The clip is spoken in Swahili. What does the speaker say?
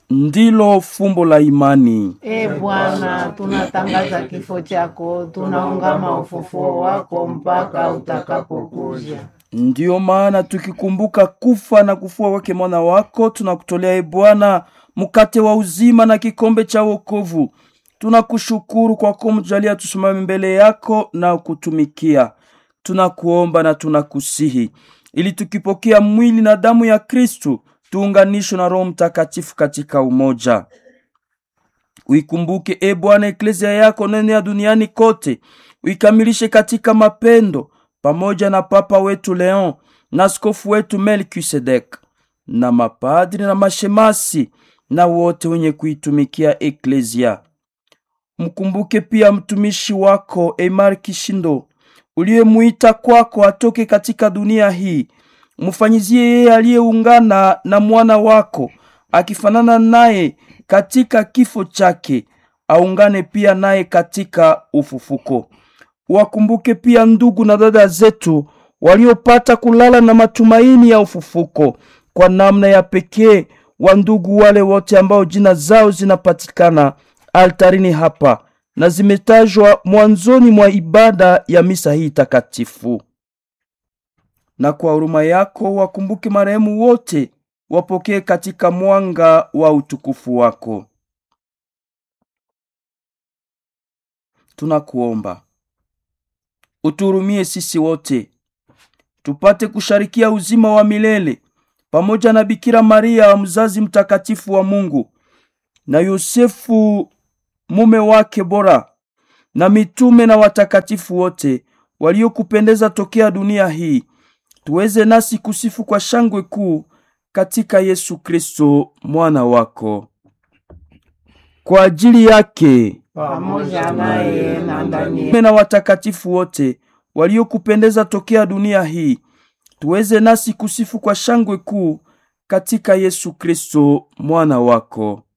ndilo fumbo la imani. E Bwana, tunatangaza kifo chako, tunaungama ufufuo wako mpaka utakapokuja. Ndiyo maana tukikumbuka kufa na kufua kwake mwana wako, tunakutolea e Bwana mkate wa uzima na kikombe cha wokovu. Tunakushukuru kwa kumjalia tusimame mbele yako na kutumikia. Tunakuomba na tunakusihi ili tukipokea mwili na damu ya Kristu tuunganishwe na Roho Mtakatifu katika umoja. Uikumbuke e Bwana eklezia yako nene ya duniani kote, uikamilishe katika mapendo, pamoja na Papa wetu Leon na askofu wetu Melkisedek na mapadri na mashemasi na wote wenye kuitumikia eklezia. Mkumbuke pia mtumishi wako Emar Kishindo uliyemuita kwako atoke katika dunia hii. Mfanyizie yeye aliyeungana na mwana wako akifanana naye katika kifo chake, aungane pia naye katika ufufuko. Wakumbuke pia ndugu na dada zetu waliopata kulala na matumaini ya ufufuko, kwa namna ya pekee wa ndugu wale wote ambao jina zao zinapatikana altarini hapa na zimetajwa mwanzoni mwa ibada ya misa hii takatifu. Na kwa huruma yako wakumbuke marehemu wote, wapokee katika mwanga wa utukufu wako. Tunakuomba uturumie sisi wote tupate kusharikia uzima wa milele pamoja na Bikira Maria mzazi mtakatifu wa Mungu na Yosefu mume wake bora na mitume na watakatifu wote waliokupendeza tokea dunia hii, tuweze nasi kusifu kwa shangwe kuu katika Yesu Kristo mwana wako. Kwa ajili yake Pamoja naye na ndani mitume na watakatifu wote waliokupendeza tokea dunia hii, tuweze nasi kusifu kwa shangwe kuu katika Yesu Kristo mwana wako.